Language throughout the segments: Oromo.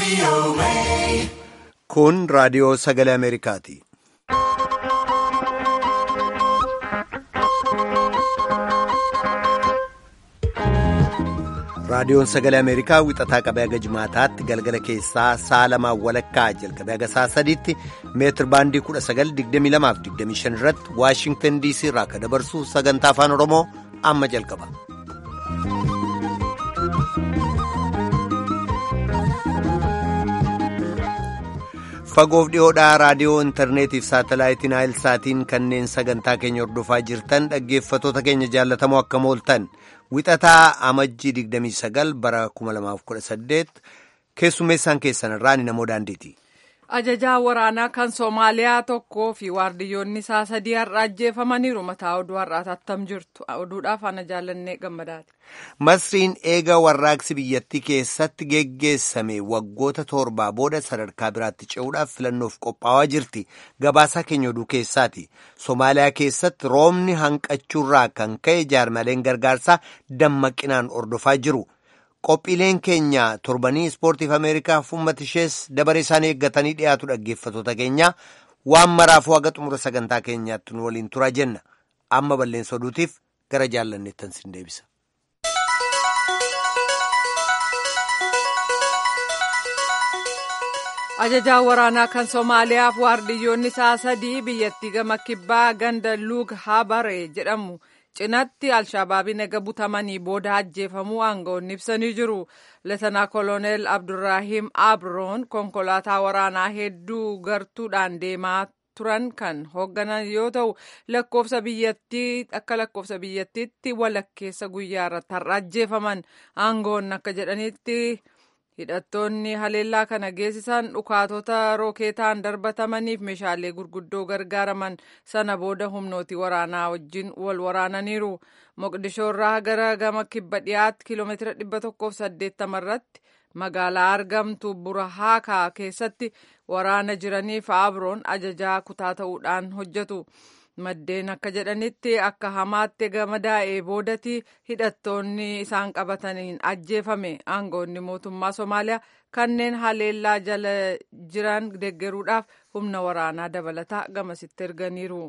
Kun raadiyoo sagalee Ameerikaati. Raadiyoon sagalee Ameerikaa wixataa qabee haga jimaataatti galgala keessaa sa'a lamaan walakkaa jalqabee haga sa'a sadiitti meetir baandii 1922-25 irratti Waashingtan DC irraa akka dabarsu sagantaa afaan Oromoo amma jalqaba. Fagoof dhiyoodhaa raadiyoo intarneetiif saatalaayitiin saatiin kanneen sagantaa keenya hordofaa jirtan dhaggeeffatoota keenya jaallatamoo akka mooltan wixataa amajjii 29 bara 2018 keessummeessaan keessan irraa ni namoo daandiiti. Ajajaa waraanaa kan Soomaaliyaa tokkoo fi waardiyyoonni isaa sadii har'a ajjeefamaniiru. Mataa oduu har'aati attam jirtu. Oduudhaaf ana jaallannee gammadaati. Masriin eega warraaqsi biyyattii keessatti geggeessame waggoota torbaa booda sadarkaa biraatti ce'uudhaaf filannoof qophaa'aa jirti. Gabaasaa keenya oduu keessaati. Soomaaliyaa keessatti roobni hanqachuurraa kan ka'e jaarmaleen gargaarsaa dammaqinaan ordofaa jiru. Qophiileen keenya torbanii ispoortiif Ameerikaaf uummata ishees dabaree isaanii eeggatanii dhiyaatu dhaggeeffatoota keenya waan maraafuu haga xumura sagantaa keenyaatti nu waliin turaa jenna. Amma balleessa oduutiif gara jaallanneettan sin deebisa. Ajajaa waraanaa kan Soomaaliyaaf waardiyyoonni isaa sadii biyyattii gama kibbaa ganda Luug Habare jedhamu. cinatti alshabaabiin eega butamanii booda ajjeefamuu aangawoonni ibsanii jiru. Leetanaa koloneel Abdurraahim Abroon konkolaataa waraanaa hedduu gartuudhaan deemaa turan kan hoogganan yoo ta'u lakkoofsa biyyattii akka lakkoofsa biyyattiitti walakkeessa guyyaa irratti har'a ajjeefaman aangawoonni akka jedhanitti hidhattoonni haleellaa kana geessisan dhukaatota rookeetaan darbatamaniif meeshaalee gurguddoo gargaaraman sana booda humnooti waraanaa wajjin wal waraananiiru. Moqdishoo irraa gara gama kibba dhiyaatti kiiloomeetira dhibba tokkoof saddeettama irratti magaalaa argamtu Burahaakaa keessatti waraana jiraniif Abroon ajajaa kutaa ta'uudhaan hojjetu. maddeen akka jedhanitti akka hamaatti gamadaa'ee boodati hidhattoonni isaan qabataniin ajjeefame aangoonni mootummaa Somaaliyaa kanneen haleellaa jala jiran deggeruudhaaf humna waraanaa dabalataa gamasitti erganiiru.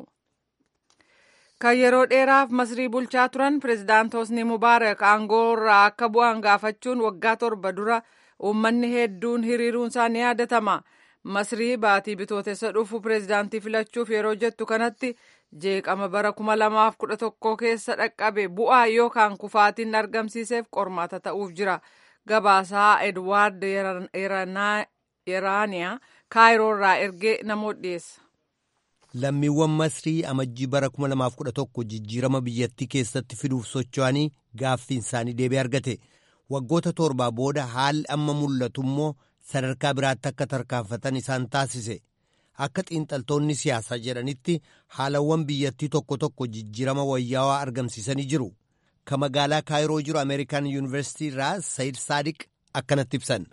Kan yeroo dheeraaf masrii bulchaa turan pireezidaant Hosni Mubaarak aangoo irraa akka bu'an gaafachuun waggaa torba dura uummanni hedduun hiriiruun isaa ni yaadatama. Masrii baatii bitootessa dhufu pireezidaantii filachuuf yeroo jettu kanatti jeeqama bara kuma lamaaf kudha tokko keessa dhaqqabe bu'aa yookaan kufaatiin argamsiiseef qormaata ta'uuf jira. Gabaasaa Edwaard Yeraaniyaa Kaayiroo irraa ergee namoota dhiyeessa. Lammiiwwan Masrii amajjii bara 2011 jijjiirama biyyattii keessatti fiduuf socho'anii gaaffiin isaanii deebii argate. Waggoota torbaa booda haalli amma mul'atu immoo sadarkaa biraatti akka tarkaanfatan isaan taasise. Akka xiinxaltoonni siyaasaa jedhanitti haalawwan biyyattii tokko tokko jijjiirama wayyaawaa argamsiisanii jiru. Ka magaalaa Kaayiroo jiru Ameerikaan Yuunivarsiitii irraa Sayid Saadiq akkanatti ibsan.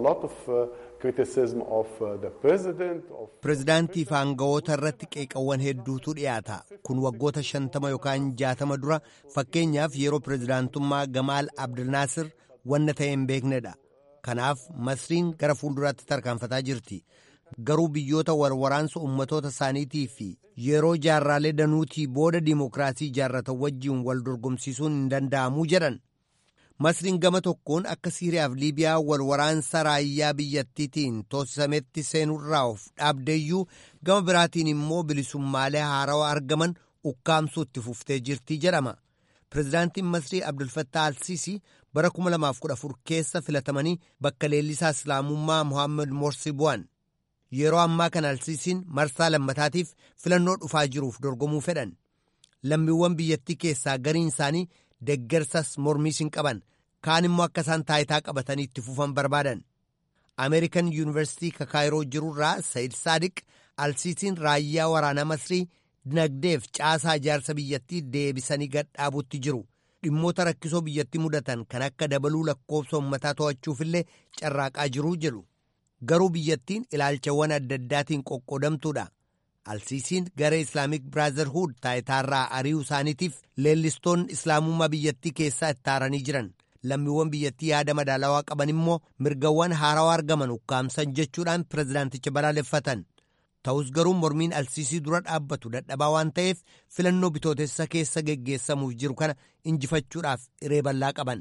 Pireezidaantii fi aangawoota irratti qeeqawwan hedduutu dhiyaata. Kun waggoota shantama yookaan jaatama dura fakkeenyaaf yeroo pireezidaantummaa Gamaal Abdilnaasir wanna ta'e hin beeknedha. Kanaaf Masriin gara fuulduraatti tarkaanfataa jirti. Garuu biyyoota warwaraansa ummatoota isaaniitii fi yeroo jaarraalee danuutii booda diimokiraasii ijaarratan wajjiin wal dorgomsiisuun hin danda'amuu jedhan. Masriin gama tokkoon akka Siiriyaaf Liibiyaa wal waraansa raayyaa biyyattiitiin toosisametti seenurraa of dhaabdeeyyuu gama biraatiin immoo bilisummaalee haarawaa argaman ukkaamsuu itti fuftee jirti jedhama. Pireezidaantiin Masrii Abdulfattah Alsiisii bara 2014 keessa filatamanii bakka leellisaa Islaamummaa Mohaammed Morsi bu'an. Yeroo ammaa kana Alsiisiin marsaa lammataatiif filannoo dhufaa jiruuf dorgomuu fedhan. Lammiiwwan biyyattii keessaa gariin isaanii deggersas mormiis hin qaban. Kaan immoo akka isaan taayitaa qabatanii itti fufan barbaadan. Ameerikan Yuunivarsiitii Kakaayiroo jirurraa Sayid Saadiq Alsiisiin raayyaa waraanaa Masrii dinagdeef caasaa ijaarsa biyyattii deebisanii gadhaabuutti jiru. Dhimmoota rakkisoo biyyattii mudatan kan akka dabaluu lakkoofsa uummataa to'achuufillee carraaqaa jiruu jedhu. Garuu biyyattiin ilaalchawwan adda addaatiin qoqqoodamtuudha. Alsiisiin garee Islaamik Biraazarhuud taayitaarraa ari'uu isaaniitiif leellistoonni islaamummaa biyyattii keessaa itti aaranii jiran. lammiiwwan biyyattii yaada madaalawaa qaban immoo mirgawwan haarawaa argaman ukkaamsan jechuudhaan pirezidaanticha balaaleffatan. Ta'us garuu mormiin alsiisii dura dhaabbatu dadhabaa waan ta'eef filannoo bitootessa keessa geggeessamuuf jiru kana injifachuudhaaf hiree bal'aa qaban.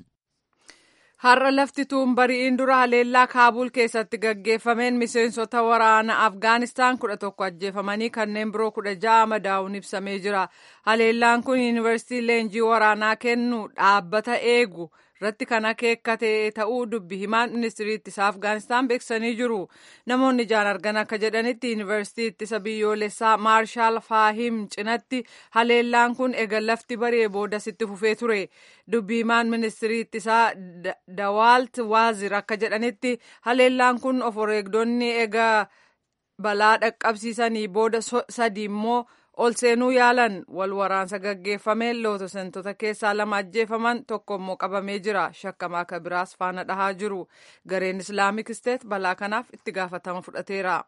Har'a lafti tuunbari'iin dura haleellaa Kaabuul keessatti gaggeeffameen miseensota waraana Afgaanistaan kudha tokko ajjeefamanii kanneen biroo kudha ja'a madaa'uun ibsamee jira. Haleellaan kun yuunivarsiitii leenjii waraanaa kennu dhaabbata eegu irratti kan akeekkate ta'uu dubbi himaan ministirii ittisaa Afgaanistaan beeksisanii jiru. Namoonni ijaan argan akka jedhanitti yuunivarsiitii ittisa biyyoolessaa Maarshaal Faahim cinatti haleellaan kun ega lafti bari'ee boodasitti fufee ture. Dubbi himaan ministirii ittisaa Dawaalt Waazir akka jedhanitti haleellaan kun of wareegdonni ega balaa dhaqqabsiisanii booda sadi immoo ol seenuu yaalan wal waraansa gaggeeffameen lootosentota keessaa lama ajjeefaman tokko immoo qabamee jira shakkamaa akka biraas faana dhahaa jiru gareen islaamik isteet balaa kanaaf itti gaafatama fudhateera.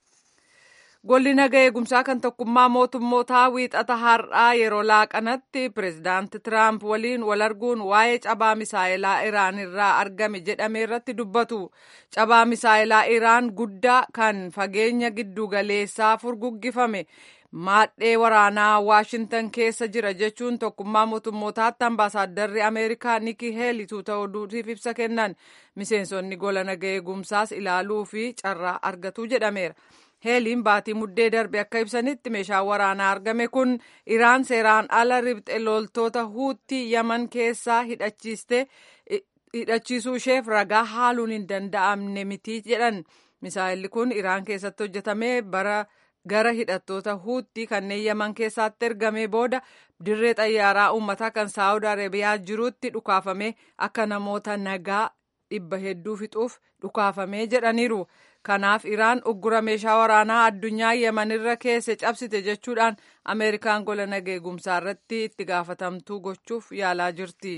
Golli naga eegumsaa kan tokkummaa mootummootaa wiixata har'aa yeroo laaqanatti pireezidaanti Tiraamp waliin wal arguun waa'ee cabaa misaa'ilaa Iraan irraa argame jedhame irratti dubbatu. Cabaa misaa'ilaa Iraan guddaa kan fageenya giddugaleessaa furguggifame maadhee waraanaa Waashintan keessa jira jechuun tokkummaa mootummootaatti ambaasaaddarri Ameerikaa Nikki Heeli tuuta oduutiif ibsa kennan. Miseensonni gola naga eegumsaas ilaaluu fi carraa argatu jedhameera. heeliin baatii muddee darbe akka ibsanitti meeshaan waraanaa argame kun iraan seeraan ala ribxe loltoota huutii yaman keessaa hidhachiiste hidhachiisuu isheef ragaa haaluun hin danda'amne miti jedhan misaa'illi kun iraan keessatti hojjetamee bara gara hidhattoota huutii kanneen yaman keessaatti ergamee booda dirree xayyaaraa uummataa kan saawud arabiyaa jirutti dhukaafame akka namoota nagaa dhibba hedduu fixuuf dhukaafamee jedhaniiru. kanaaf iraan uggura meeshaa waraanaa addunyaa yemanirra keesse cabsite jechuudhaan ameerikaan gola naga eegumsaa irratti itti gaafatamtuu gochuuf yaalaa jirti.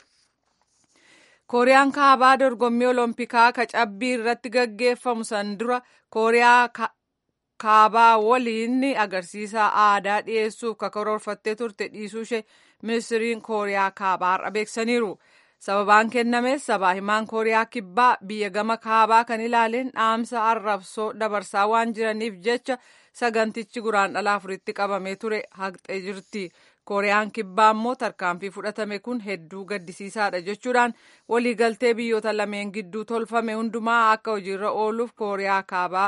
kooriyaan kaabaa dorgommii oloompikaa ka cabbii irratti gaggeeffamu san dura kooriyaa kaabaa waliin agarsiisa aadaa dhiyeessuuf karoorfattee turte dhiisuu ishee ministiriin kooriyaa kaabaa har'a beeksaniiru. sababaan kennames sabaa himaan kooriyaa kibbaa biyya gama kaabaa kan ilaaleen dhaamsa arrabsoo dabarsaa waan jiraniif jecha sagantichi guraandhala afuritti qabamee ture haqxee jirti kooriyaan kibbaa immoo tarkaanfii fudhatame kun hedduu gaddisiisaadha jechuudhaan waliigaltee biyyoota lameen gidduu tolfame hundumaa akka hojiirra ooluuf kooriyaa kaabaa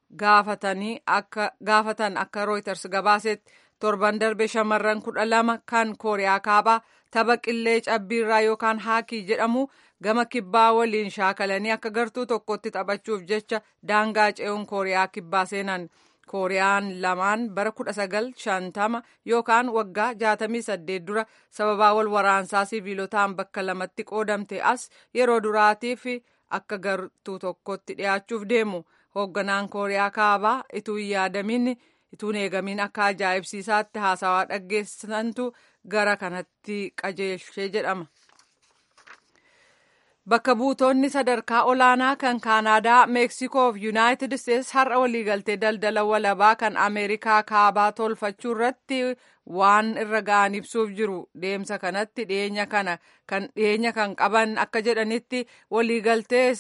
gaafatan akka rooyters gabaasetti torban darbe shamarran kudha lama kan kooriyaa kaabaa tapha qillee cabbiirraa yookaan haakii jedhamu gama kibbaa waliin shaakalanii akka gartuu tokkotti taphachuuf jecha daangaa ce'uun kooriyaa kibbaa seenan kooriyaan lamaan bara kudha sagal shantama yookaan waggaa jaatamii saddeet dura sababaa wal waraansaa siviilotaan bakka lamatti qoodamte as yeroo duraatiif akka gartuu tokkotti dhiyaachuuf deemu hoogganaan kooriyaa kaabaa ituu hin yaadamin ituun eegamiin akka ajaa'ibsiisaatti haasawaa dhaggeessantu gara kanatti qajeelchee jedhama. Bakka buutonni sadarkaa olaanaa kan Kaanaadaa, Meeksikoo fi Yuunaayitid Isteetsi har'a waliigaltee daldala walabaa kan Ameerikaa kaabaa tolfachuu irratti waan irra ga'an ibsuuf jiru. Deemsa kanatti dhiyeenya kana kan dhiyeenya kan qaban akka jedhanitti waliigaltee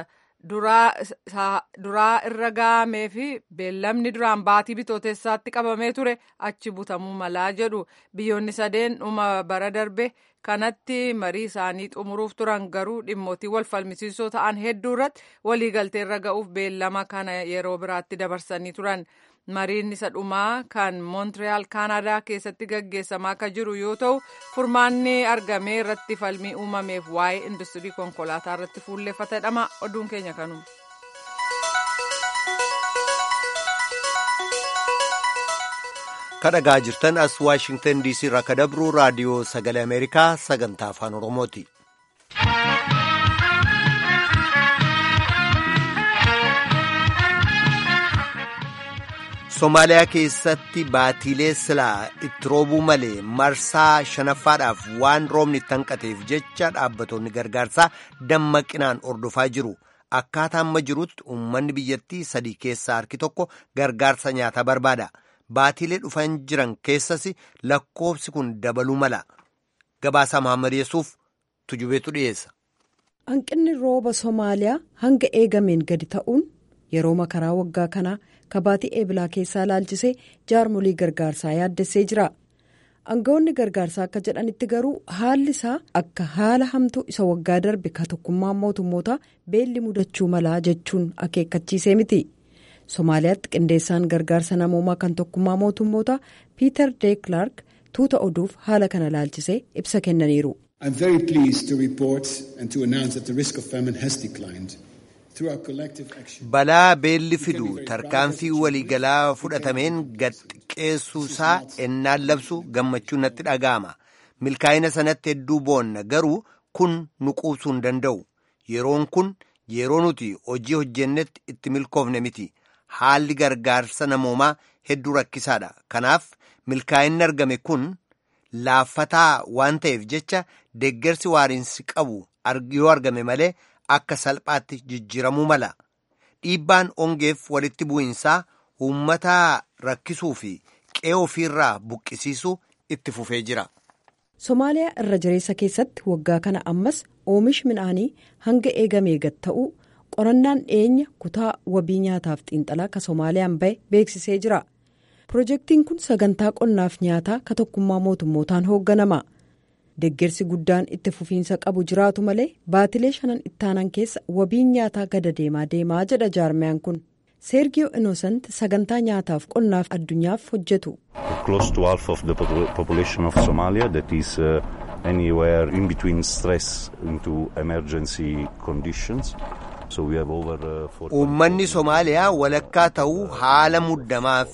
duraa irra ga'amee fi beellamni duraan baatii bitootessaatti qabamee ture achi butamuu malaa jedhu biyyoonni sadeen dhuma bara darbe kanatti marii isaanii xumuruuf turan garuu dhimmootii wal falmisiisoo ta'an hedduu irratti waliigaltee irra ga'uuf beellama kana yeroo biraatti dabarsanii turan mariin isa dhumaa kan moontireal kaanadaa keessatti gaggeessamaa akka jiru yoo ta'u furmaanni argamee irratti falmii uumameef waa'ee industirii konkolaataa irratti fuulleeffatedhama oduun keenya kanuma. kadhagaa jirtan as waashingtan diisii irraa ka dabru raadiyoo sagalee ameerikaa sagantaa afaan oromooti. Somaaliyaa keessatti baatiilee silaa itti roobuu malee marsaa shanaffaadhaaf waan roobni itti hanqateef jecha dhaabbattoonni gargaarsaa dammaqinaan ordofaa jiru. Akkaataa amma jirutti uummanni biyyattii sadii keessaa harki tokko gargaarsa nyaataa barbaada. Baatiilee dhufan jiran keessas lakkoofsi kun dabaluu mala. Gabaasaa Mahammad Yesuuf tujubeetu dhiyeessa. hanqinni rooba soomaaliyaa hanga eegameen gadi ta'uun yeroo makaraa waggaa kanaa kabaatii eebilaa keessaa laalchisee jaarmolii gargaarsaa yaaddessee jira aangawoonni gargaarsaa akka jedhanitti garuu haalli isaa akka haala hamtuu isa waggaa darbe ka tokkummaa mootummootaa beelli mudachuu malaa jechuun akeekkachiisee miti soomaaliyaatti qindeessaan gargaarsa namoomaa kan tokkummaa mootummootaa piiter deeklark tuuta oduuf haala kana laalchisee ibsa kennaniiru. I'm very pleased to report and to announce that the risk of famine has declined. Through our collective action. Balaa beelli fidu tarkaanfii waliigalaa fudhatameen gadxiqqeessuusaa ennaan labsu gammachuun natti dhaga'ama. Milkaa'ina sanatti hedduu boonna garuu kun nu quubsuu hin danda'u. Yeroon kun yeroo nuti hojii hojjennetti itti milkoofne miti. Haalli gargaarsa namoomaa hedduu rakkisaadha. Kanaaf milkaa'inni argame kun laaffataa waan ta'eef jecha deeggarsi waariinsi qabu yoo argame malee akka salphaatti jijjiiramuu mala. Dhiibbaan ongeef walitti bu'iinsaa uummata rakkisuu fi qe'ee ofiirraa buqqisiisuu itti fufee jira. Somaaliyaa irra jireessa keessatti waggaa kana ammas oomishi midhaanii hanga eegamee gad ta'uu qorannaan dhiyeenya kutaa wabii nyaataaf xiinxalaa ka Somaaliyaan bahe beeksisee jira. Pirojektiin kun sagantaa qonnaaf nyaataa ka tokkummaa mootummootaan hoogganama. Deeggarsi guddaan itti fufiinsa qabu jiraatu malee baatilee shanan ittaanan keessa wabiin nyaataa gada deemaa deemaa jedha jaarmiyaan kun. Seergiyoo Inosant sagantaa nyaataaf qonnaaf addunyaaf hojjetu. Close to half of the population of Somalia that is uh, anywhere in between stress into emergency conditions. So we have over. Uh, Uummanni Somaaliyaa walakkaa ta'uu haala muddamaaf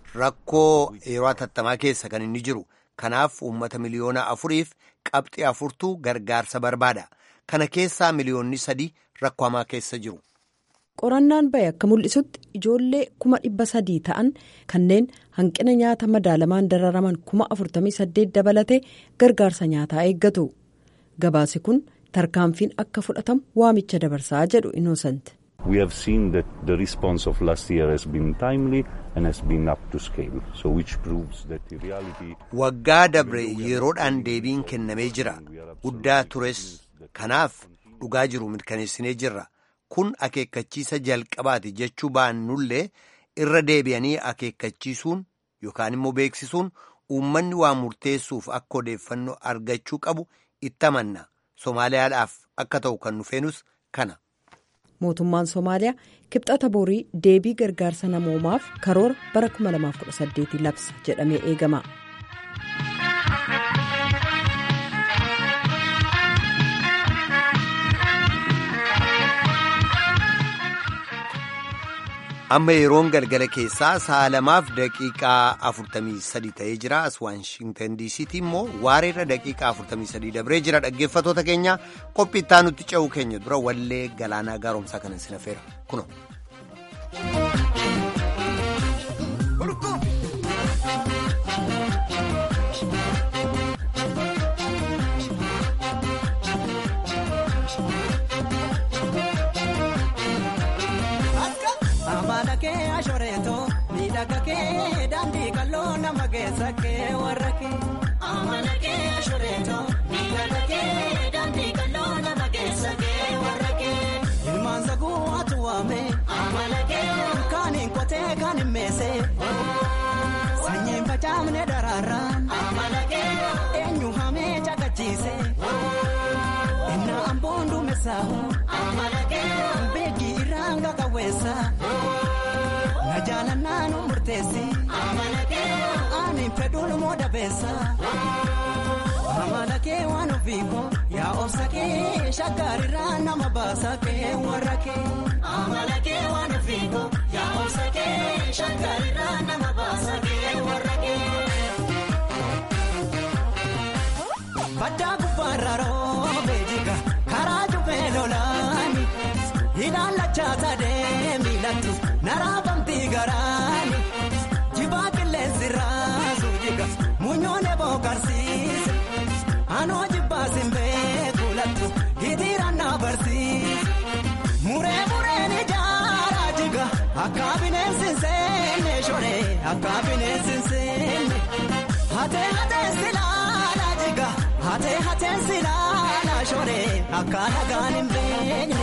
rakkoo yeroo hatattamaa keessa kan inni jiru. Kanaaf uummata miliyoona afuriif qabxii afurtuu gargaarsa barbaada. Kana keessaa miliyoonni sadii rakkoo hamaa keessa jiru. qorannaan bahe akka mul'isutti ijoollee kuma dhibba sadii ta'an kanneen hanqina nyaata madaalamaan dararaman kuma afurtamii saddeet dabalatee gargaarsa nyaataa eeggatu gabaasi kun tarkaanfiin akka fudhatamu waamicha dabarsaa jedhu inosant. We have seen that the response of last year has been timely and has been up to scale. So which proves that in reality. Waggaa dabre yeroodhaan deebiin kennamee jira. Guddaa tures. Kanaaf dhugaa jiru mirkaneessinee jirra. Kun akeekkachiisa jalqabaati jechuu baannullee irra deebi'anii akeekkachiisuun yookaan immoo beeksisuun uummanni waa murteessuuf akka odeeffannoo argachuu qabu itti amanna. Somaaliyaadhaaf akka ta'u kan nufeenus kana. mootummaan somaaliyaa kibxata borii deebii gargaarsa namoomaaf karoora bara 2018 labsa jedhamee eegama. amma yeroon galgala keessaa sa'a lamaaf daqiiqaa 43 ta'ee jira as waashintan diisiitti immoo waareerra daqiiqaa 43 dabree jira dhaggeeffatoota keenya qophii itti nutti ce'uu keenya dura wallee galaanaa gaaromsaa kanan sinafeera kuno. daandii kalloo nama keessa kee warra kee. Amala kee ashureetoo miidhaga kee daandii kalloo nama keessa kee warra kee. Ilmaan saguu atu waame. Amala kee kaaniin qotee kaaniin meesee. Sanyiin facaafne daraaraan. Amala kee eenyu hamee caqachiise. Inna amboon duumessaahu. Amala kee beekii irraan qaqawweessa. Na jaalannaa nu murteessi. Amala kee ani fedhuun moo dabeessa. Amala kee waan ofiiko yaa obsa kee shaggaarirraa nama baasa kee warra kee. Amala kee waan ofiiko yaa obsa kee shaggaarirraa nama baasa kee warra kee. Baddaa gubbaarra roobee jiga karaa jubbee lolaani hidhaan lachaa sadee miilatti naraafamtii garaani jibaa qilleensi raasu jiga muunyoon eboo karsiise anoo jibbaa simbee kuulattu hitiiraan na barsiise muree mureen ijaaraa jiga akka bineensi seenne shoree akka bineensi seenne hatee hatee silaala jiga. Hatee hateen silaala shoree akka nagaan hin beekne.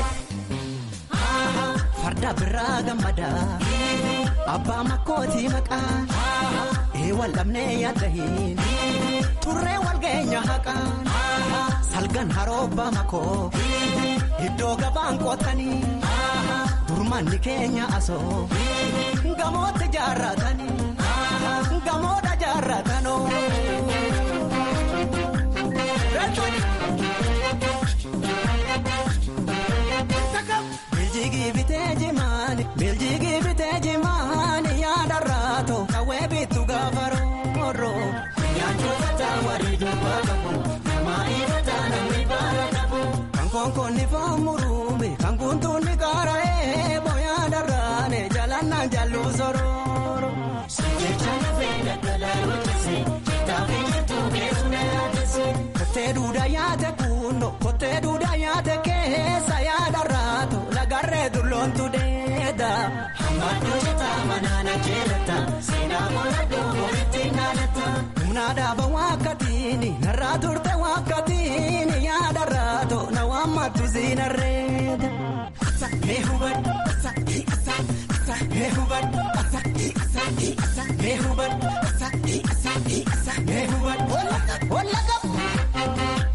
Farda biraa gammada abbaa makkootii maqaa eewwan lamnee yaadda hin turree wal geenya haqaan salgan haroobbaa makoo iddoo gabaan qootanii durmanni keenya asoo gamootti jaarratanii gamoodha jaarratanoo. Biljigii bitee jimaani biljigii bitee jimaani yaadarraato kawwee bittu gaafa rooroo. Nyaanjota taawarii dubbaa qabu namaa ifata namni baara qabu. Kan konkolli faamuruume kan guntuunni kaara'ee booyaadarraane jalannaan jalluu sorooro. Jecha lafee daldalaa hojjese taafii jirtu geessuna yaadese. Kottee duudaa yaate kuundo kottee duudaa yaate keessa yaadarraato lagarree dulloontu deeda. Hammadduu citaa manaana jeelata seenaa bola duuboo ittiin naanata. Humna dhaaba wakkatiini narraa turte wakkatiini yaadarraato na waammattu siinarreeda. Mee hubadhu mee hubadhu mee hubadhu mee hubadhu walla qabu.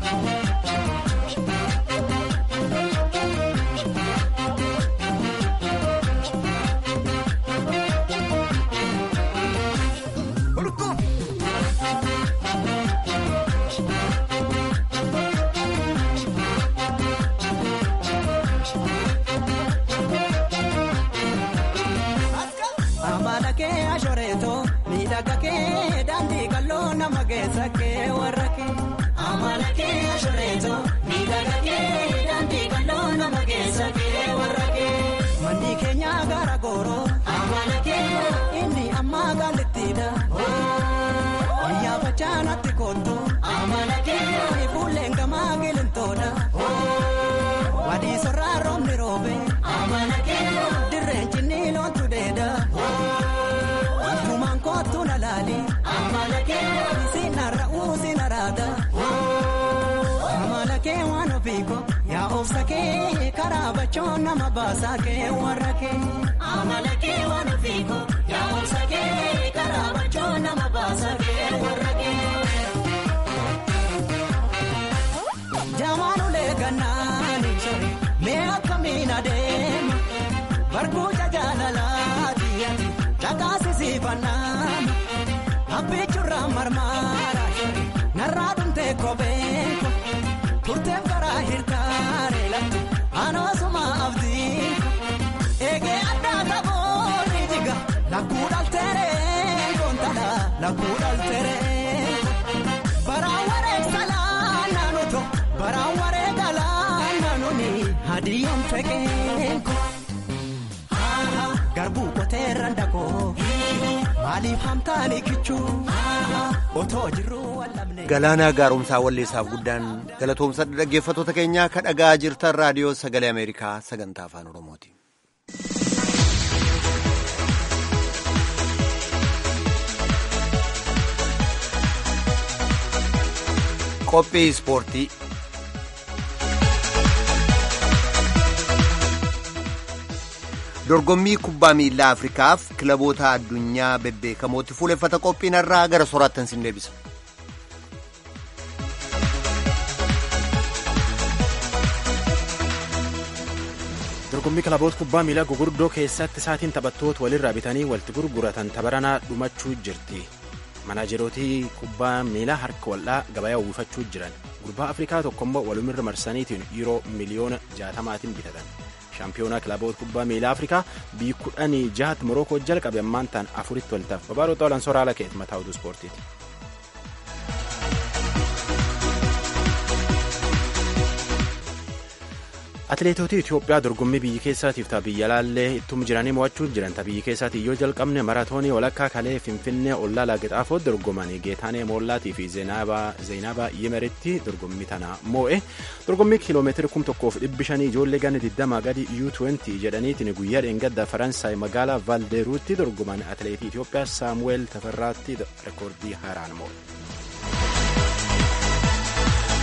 Amala kee ashoreeto miidhaga kee daandii kalloo nama keessa kee warra kee. Amala kee ashoreeto miidhaga kee daandii kalloo nama keessa kee warra kee. Manni keenya gara gooroo. Amala kee inni amma gaalittiidha. Wayyaa facaanatti kootu. Amala kee fuulleen gamaa gilintoodha. Wadii sorraa roobni roobe. Amala kee dirreen cinni loontu deeda. Atumaan kootu na laali. Amala kee sinarra uusinaraada. Amala kee waan ofiiko yaa obsa kee karaa bachoon nama baasaa kee warra kee. Amala kee waan ofiiko yaa obsa kee karaa bachoon nama baasaa kee warra kee. Jamaanulee gannaani mee akkamiin adeema barbuuja jaalalaati dhagaasisiifannaan abbichurraa marmaara narraa dhumtee kopheeko turteef garaa hirtaare lafti anoosuma abdiiko eegee addaa qaboonni jiga lakkuu dhalteeree koontala lakkuu dhalteeree baraan wareessa laannanuto baraan wareega laannanuni hadiyoon feqeenko garbuu qoteerran dhaqoo maaliif hamtaani kichuu otoo jirruu wallabne. Galaanaa gaaromsaa walleessaaf guddaan galatoomsa dhaggeeffattoota keenyaa ka dhagaa jirtan raadiyoo sagalee Ameerikaa sagantaa afaan Oromooti. Qophii ispoortii. Dorgommii kubbaa miilaa Afrikaaf kilaboota addunyaa bebbeekamootti fuuleffata qophiin irraa gara soraattan sin deebisa. dorgommii kilaboota kubbaa miilaa gugurdoo keessatti isaatiin taphattoota walirraa bitanii walitti gurguratan tabaranaa dhumachuu jirti manaajerootii kubbaa miilaa harka wal'aa gabayaa uwwifachuu jiran gurbaa afrikaa tokkommoo walumirra marsaniitiin yeroo miliyoona jaatamaatiin bitatan shaampiyoonaa kilaboota kubbaa miilaa afrikaa biyyi kudhanii jahat morookoo jalqabe ammaan ta'an afuritti waltaaf babaaroo xoolan soraala keet mataa oduu ispoortiiti. atileetota itiyoophiyaa dorgommii biyyi keessaatiif ta'a biyya laallee ittum jiranii mo'achuu jiran ta'a biyyi keessaatii yoo jalqabne maratoonii walakkaa kalee finfinnee ollaa laagixaafoo dorgomanii geetaanee moollaatii fi zeenaabaa yimeritti dorgommii tana moo'e dorgommii kiiloomeetira kum tokkoof dhibbi shanii ijoollee ganna 20 gadi u20 jedhaniitiin guyyaa dheengadda faransaay magaalaa valdeeruutti dorgoman atileetii itiyoophiyaa saamuweel tafarraatti rekoordii haaraan moo'e.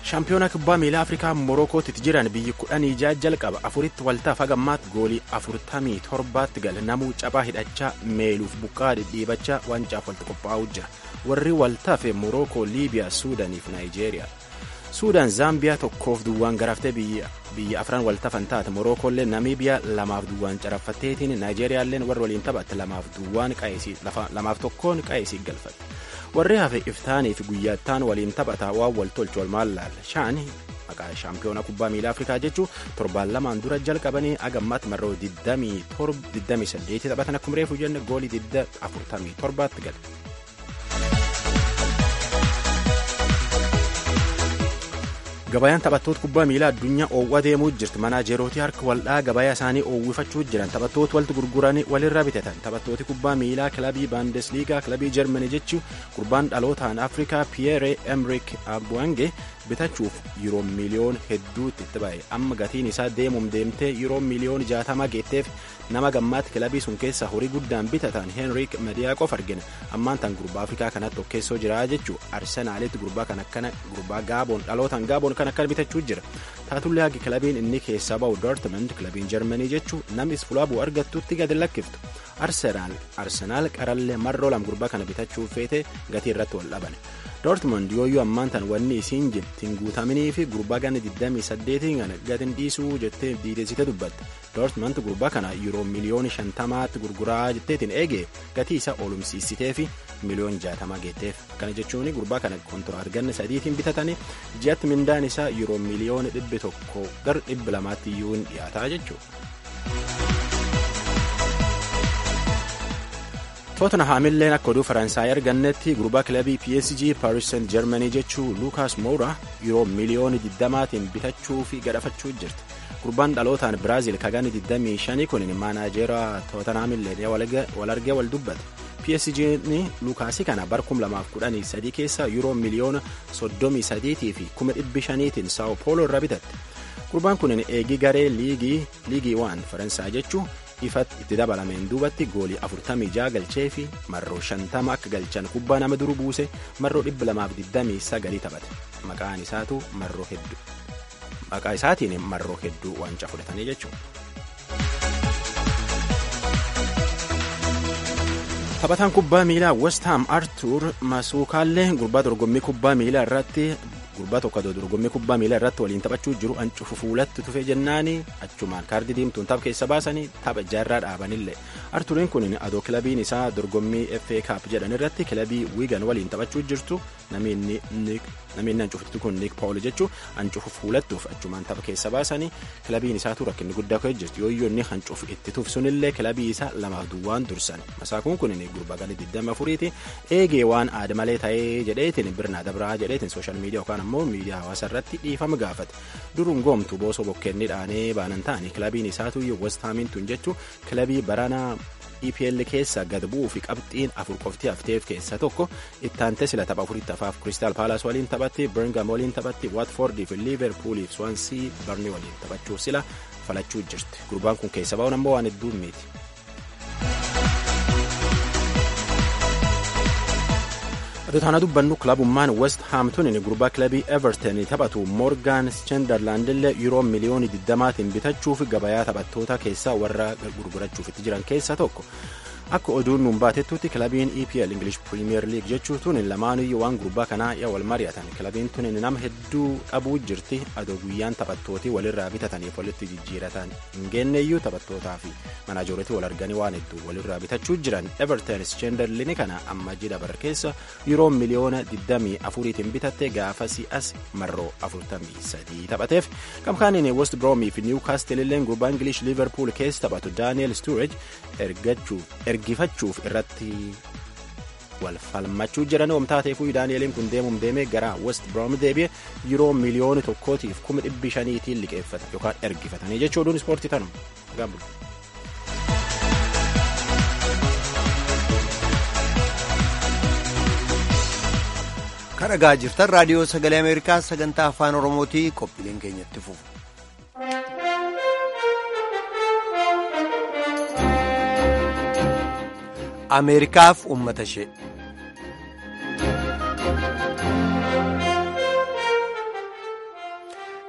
shaampiyoona kubbaa miilaa afrikaa morokootti jiran biyyi kudhanii ja'a jalqaba afuritti waltaaf hagammaatti goolii afurtamii torbaatti gala namuu caphaa hidhachaa meeluuf buqqaa dhidhiibachaa wancaaf walitti qophaa'uu jira warri waltaafe morokoo liibiyaa suudaaniif naayijeeriyaa suudaan zaambiyaa tokkoof duwwaan garaaftee biyya afran waltafan taate morookoollee namiibiyaa lamaaf duwwaan caraffatteetiin naayijeeriyaalleen warra waliin taphatte lamaaf duwwaan lamaaf tokkoon qa'eesii galfatte warri hafe iftaanii fi guyyaattaan waliin taphataa waan wal tolchu olmaan laalla shaan maqaa shaampiyoona kubbaa miilaa afrikaa jechuu torbaan lamaan dura jalqabanii agammaatti marroo 28 taphatan akkuma reefu jenne goolii 47tti gale. gabayaan taphattoota kubbaa miilaa addunyaa oowwa deemuu jirti manaajerooti harka waldhaa gabayaa isaanii oowwifachuu jiran taphattoota walitti gurguranii walirra bitatan taphattooti kubbaa miilaa kilabii baandesliigaa kilabii jarmanii jechuu gurbaan dhalootaan afrikaa piyeere emrik abwange bitachuuf yeroo miliyoon hedduutti itti ba'e amma gatiin isaa deemuun deemtee yeroo miliyoon jaatama geetteef nama gammaatti kilabii sun keessa horii guddaan bitatan heenrik mediyaaqoof argina ammaan tan gurbaa afrikaa kanatti okkeessoo jira jechuu arsenaalitti gurbaa kan akkana gurbaa gaaboon dhalootaan gaaboon kan akkana bitachuu jira taatullee hagi kilabiin inni keessaa ba'u dortmund kilabiin jarmanii jechuu namni fulaa bu'u argattutti gadi lakkiftu arsenaal qarallee marroo lam gurbaa kana bitachuuf feete gatii irratti wal dhabane dortmund yooyyuu ammaan tan wanni isiin jettiin guutaminii fi gurbaa ganna 28 kana gatiin dhiisuu jettee diidessite dubbatte dortmund gurbaa kana yeroo miliyoona 50tti gurguraa jetteetiin eegee gatii isa oolumsiisitee fi miliyoon 60 geetteef kana jechuun gurbaa kana kontoraat ganna sadiitiin bitatanii ji'atti mindaan isaa yeroo miliyoona 100 gar 200 iyyuu hin dhiyaataa jechuudha. tootanhaamilleen akka oduu faransaay argannetti gurbaa kilabii psg paaris saint germanii jechuu luukaas moura yeroo miliyoona 20tiin bitachuu fi gadhafachuu jirti gurbaan dhalootaan biraaziil kagani 25 kun maanaajeera tootanhaamilleen wal argee wal dubbate psg'n luukaasii kana bar 2013 keessa yeroo miliyoona 33 fi 500tiin saao pooloo irra bitatte gurbaan kun eegii garee liigii waan faransaay jechuu ifatti itti dabalameen duubatti goolii 46 galchee fi marroo 50 akka galchan kubbaa nama duru buuse marroo 229 taphate maqaan isaatu marroo hedduu maqaa isaatiin marroo hedduu waancaa fudhatanii jechuudha. taphataan kubbaa miilaa west ham arthur masuukaallee gurbaa dorgommii kubbaa miilaa irratti gurbaa tokko dorgommii kubbaa miilaa irratti waliin taphachuu jiru ancufu fuulatti tufe jennaani achumaan kaardii diimtuun tapha keessa baasanii tapha jaarraa dhaabanillee arturiin kun adoo kilabiin isaa dorgommii fa kaap jedhan irratti kilabii wiigan waliin taphachuu jirtu namni ancufti kun niik paawul jechuu ancufu fuulattuuf achumaan tapha keessa baasanii kilabiin isaatu rakkinni guddaa ka'ee jirti yooyyoo inni ancufu itti tuuf sunillee kilabii isaa lamaaf duwwaan dursan masaakuun kun gurbaa gadi 24ti eegee waan aada malee ta'ee jedheetiin birnaa dabraa jedheetiin sooshaal miidiyaa yookaan ammoo miidiyaa hawaasa irratti dhiifama gaafate duruun goomtu boosoo bokkeenni dhaanee baanan ta'anii kilabiin isaatu west haamiin tun jechuu kilabii baranaa EPL keessa gad bu'uu fi qabxiin afur qofti hafteef keessa tokko ittaante sila tapha afuritti hafaaf Crystal Palace waliin taphatti Birmingham waliin taphatti Watford fi Liverpool fi Swansea Burnley waliin taphachuuf sila falachuu jirti gurbaan kun keessa ba'uun ammoo waan hedduu miti. Adootana dubbannu kilabummaan West Haamtunin gurbaa kilabii Everton taphatu Morgan Schenderlandillee yeroo miliyoonii 20tiin bitachuuf gabayaa taphattoota keessaa warra gurgurachuuf itti jiran keessaa tokko. Akka oduun nuun baatettutti kilabiin EPL English Premier League jechuun lamaanuyyuu waan gurbaa kanaa yaa wal mari'atan kilabiin tun nama hedduu dhabuu jirti adoo guyyaan taphattootii walirraa bitataniif walitti jijjiiratan hin geenneeyyuu taphattootaa fi manaajoretii wal arganii waan hedduu walirraa bitachuu jiran Everton Schenderlin kana amma jida bara keessa yeroo miliyoona 24tiin bitatte gaafa si'as marroo 43 taphateef kamkaaniin West Bromwich fi Newcastle illee gurbaa English Liverpool keessa taphatu Daniel Sturridge ergachuuf ergifachuuf irratti wal falmachuu jiran oomtaateefuu daani'eliin kun deemuun deemee gara west brom deebi'e yeroo miliyoona tokkootiif kuma dhibbi shaniitiin liqeeffatan yookaan ergifatanii jechuudhuun ispoortii tanuma gaabulu. kan dhagaa jirtan raadiyoo sagalee ameerikaa sagantaa afaan oromootii qophiileen keenyatti fufu. ameerikaaf ummata ishee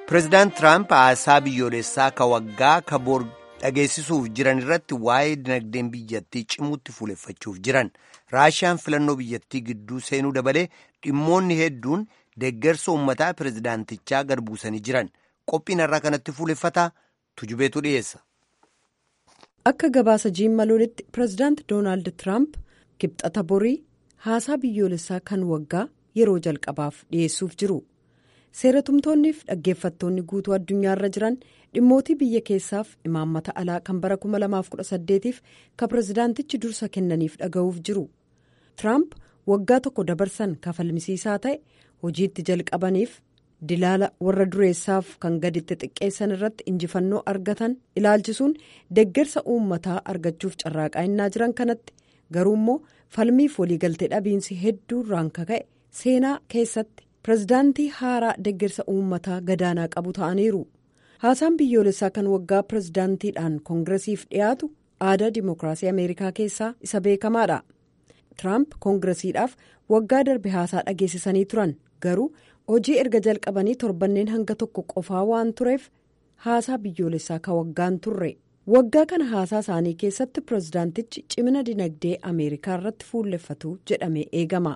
Pireezidaant Tiraamp haasaa biyyoolessaa ka waggaa ka bor dhageessisuuf jiran irratti waa'ee dinagdeen biyyattii cimuutti fuuleffachuuf jiran. Raashiyaan filannoo biyyattii gidduu seenuu dabalee dhimmoonni hedduun deeggarsa uummataa pireezidaantichaa gad buusanii jiran. Qophiin irraa kanatti fuuleffataa tujubeetu dhiyeessa. Akka gabaasa jiimmaloolitti pireezidaant Doonaald Tiraamp kibxata borii haasaa biyyoolessaa kan waggaa yeroo jalqabaaf dhiyeessuuf jiru. seeratumtoonniif dhaggeeffattoonni guutuu addunyaarra jiran dhimmootii biyya keessaaf imaammata alaa kan bara 2018f ka pireezidaantichi dursa kennaniif dhaga'uuf jiru tiraamp waggaa tokko dabarsan kafalmisiisaa ta'e hojiitti jalqabaniif dilaala warra dureessaaf kan gaditti xiqqeessan irratti injifannoo argatan ilaalchisuun deeggarsa uummataa argachuuf carraaqaa innaa jiran kanatti garuu immoo falmiif waliigaltee dhabiinsi hedduu irraan kaka'e seenaa keessatti. pireezidaantii haaraa deeggarsa uummataa gadaanaa qabu ta'aniiru haasaan biyyoolessaa kan waggaa pireezidaantiidhaan koongiresiif dhiyaatu aadaa dimookiraasii ameerikaa keessaa isa beekamaadha tiraamp koongiresiidhaaf waggaa darbe haasaa dhageessisanii turan garuu hojii erga jalqabanii torbanneen hanga tokko qofaa waan tureef haasaa biyyoolessaa ka waggaan turre waggaa kana haasaa isaanii keessatti pireezidaantichi cimina dinagdee ameerikaa irratti fuulleffatu jedhamee eegama.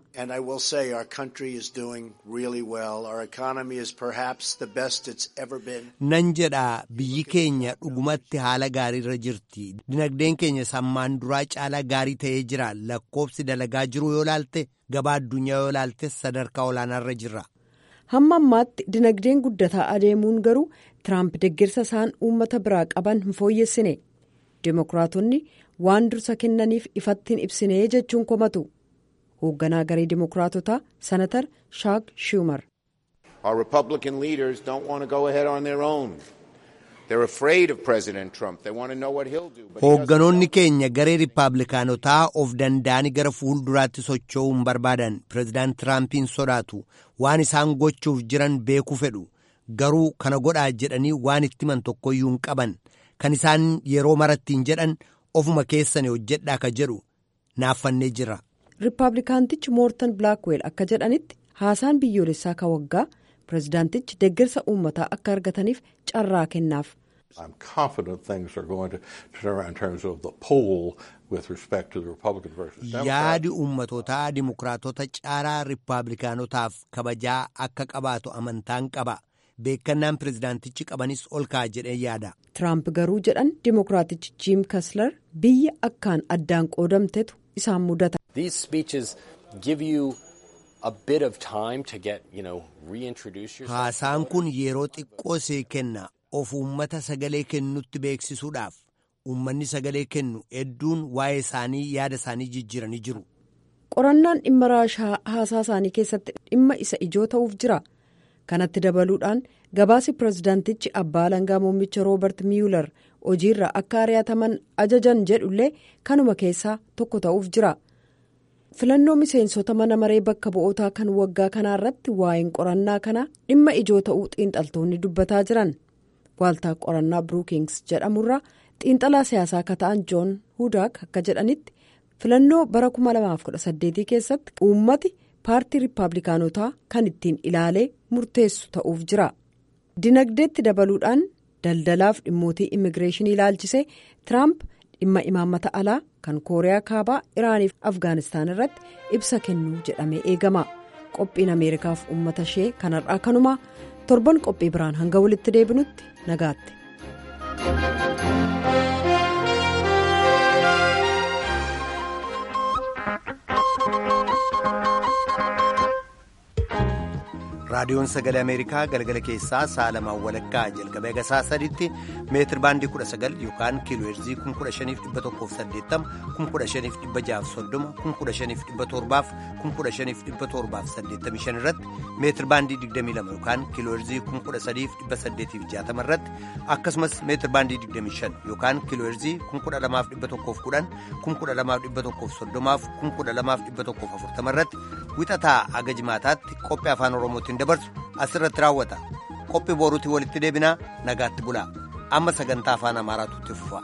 nan jedhaa biyyi keenya dhugumatti haala gaariirra jirti dinagdeen keenya sammaan duraa caalaa gaarii ta'ee jira lakkoobsi dalagaa jiru yoo laalte gabaa addunyaa yoo laalte sadarkaa olaanaarra jirra. hamma ammaatti dinagdeen guddataa adeemuun garuu tiraamp deeggarsa isaan uummata biraa qaban hin fooyyessine dimokiraatonni waan dursa kennaniif ifatti hin ibsine jechuun komatu hoogganaa garee dimokiraatotaa senatar shaak schumer. Our Republican leaders don't want to go ahead on their own. They're afraid of President Trump. They want to know what he'll do. Hoogganoonni keenya garee Rippaabilikaanotaa of danda'anii gara fuulduraatti socho'uu hin barbaadan. Pireezidaant Tiraampiin sodaatu. Waan isaan gochuuf jiran beekuu fedhu. Garuu kana godhaa jedhanii waan itti himan tokkoyyuu hin qaban. Kan isaan yeroo marattiin jedhan ofuma keessan hojjedhaa ka jedhu naaffannee jira. Rippaabilikaantichi Moortan Bilaakweel akka jedhanitti haasaan biyyoolessaa ka waggaa pireezidaantichi deeggarsa uummataa akka argataniif carraa kennaaf. I'm confident things are going to turn around in terms of the poll with respect to the Republican versus Democrat. Yaadi uummatootaa dimokiraatota caalaa Rippaabilikaanotaaf kabajaa akka qabaatu amantaan qaba. Beekannaan pireezidaantichi qabanis ol ka'a jedhee yaada. Tiraamp garuu jedhan dimokiraatichi Jiim Kaslar biyya akkaan addaan qoodamtetu isaan mudata. These speeches give you a bit of time to get, you know, reintroduce yourself. Haasaan kun yeroo xiqqoo see kenna of uummata sagalee kennutti beeksisuudhaaf uummanni sagalee kennu hedduun waa'ee isaanii yaada isaanii jijjiiranii jiru. Qorannaan dhimma raashaa haasaa isaanii keessatti dhimma isa ijoo ta'uuf jira. Kanatti dabaluudhaan gabaasi pireezidaantichi abbaa alangaa muummicha roobert miyuular hojiirra akka ari'ataman ajajan jedhullee kanuma keessaa tokko ta'uuf jira. filannoo miseensota mana maree bakka bu'ootaa kan waggaa kanaa irratti waa'een qorannaa kanaa dhimma ijoo ta'uu xiinxaltoonni dubbataa jiran waaltaa qorannaa bruukings jedhamurraa xiinxalaa siyaasaa akka ta'an joon hudaak akka jedhanitti filannoo bara 2018 keessatti uummati paartii riippaabilikaanotaa kan ittiin ilaalee murteessu ta'uuf jira dinagdeetti dabaluudhaan daldalaaf dhimmootii immigireeshinii ilaalchisee tiraamp dhimma imaammata alaa kan kooriyaa kaabaa iraaniif afgaanistaan irratti ibsa kennuu jedhamee eegama qophiin ameerikaaf uummata ishee kanarraa kanumaa torban qophii biraan hanga walitti deebinutti nagaatti. raadiyoon sagalee ameerikaa galgala keessaa sa'a lamaan walakkaa jalqabee hanga sa'a sadiitti meetir baandii 19 yookaan kiiloo heerzii 15,180 15,630 15,785 irratti meetir baandii 22 yookaan kiiloo heerzii 13,860 irratti akkasumas meetir baandii 25 yookaan kiiloo heerzii 12,110 12,130 12,140 irratti wixataa hanga jimaataatti qophii afaan oromootiin dabarsu asirratti raawwata qophii boruutii walitti deebinaa nagaatti bulaa amma sagantaa afaan amaaraatu itti fufa.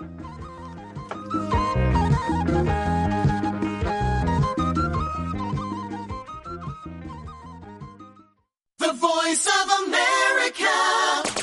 The voice of America.